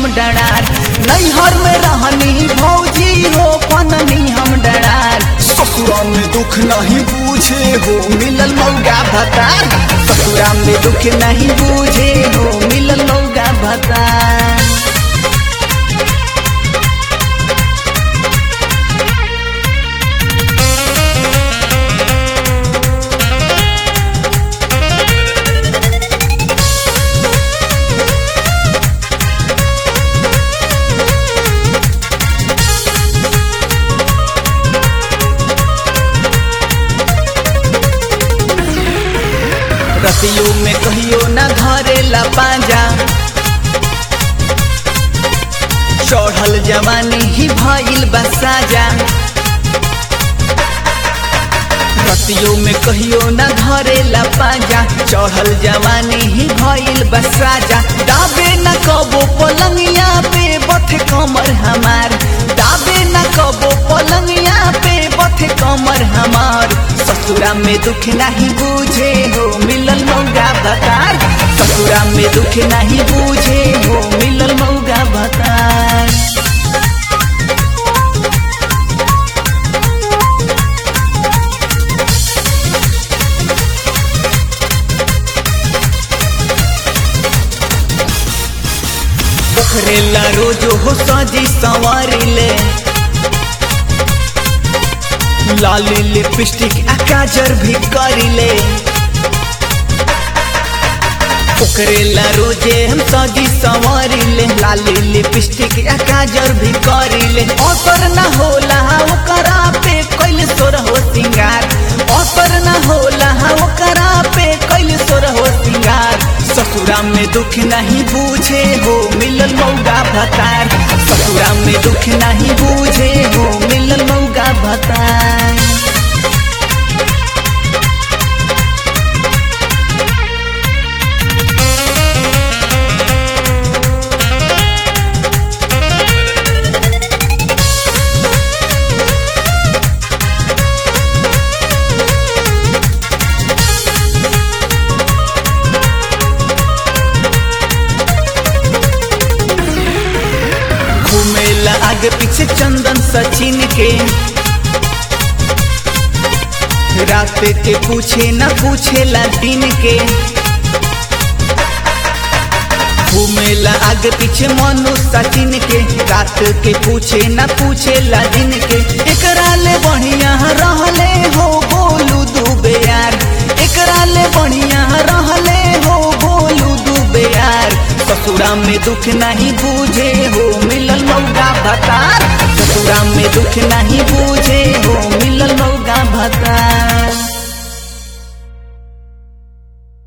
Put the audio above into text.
डरार नैहर में रहनी भौजी हो पननी हम डरार ससुरा में दुख नहीं पूछे हो मिलल मौगा भतार ससुरा में दुख नहीं बूझे हो मिलल मौगा भतार रतियों में कहियो न धरेला पांजा चढ़ल जवानी ही भइल बसाजा रतियों में कहियो न धरेला पांजा चढ़ल जवानी ही भइल बसाजा दाबे न कबो पलंगिया पे बथ कमर हमार दाबे न कबो पलंगिया पे बथ कमर हमार ससुरा में दुख नहीं बूझे हो मिलल मौगा भतार ससुरा में दुख नहीं बूझे हो मिलल मौगा भतार पोखरेला रोजो हो सजी संवारिले लाली लिपस्टिक आ काजर भी करिले पोखरेला रोजे हम सजी संवारिले लाली लिपस्टिक आ काजर भी करिले असर न होला ओकरा पे कैल सोर हो सिंगार असर न होला ओकरा पे कैल सोर हो सिंगार ससुरा में दुख नहीं बूझे हो मिलल मौगा भतार ससुरा में दुख नहीं बूझे हो मिलल मौगा भतार घूमेला आगे पीछे चंदन सचिन के रात के पूछे न पूछेला दिन के घूमेला आगे पीछे मनु सचिन के रात के पूछे न पूछेला दिन के एकरा ले बढ़िया रहले हो बोलू दुबे यार एकरा ले बढ़िया रहले हो बोलू दुबे यार ससुरा में दुख नहीं बूझे हो मिलल मौगा भतार ससुरा में दुख नहीं बूझे हो मिलल मौगा भतार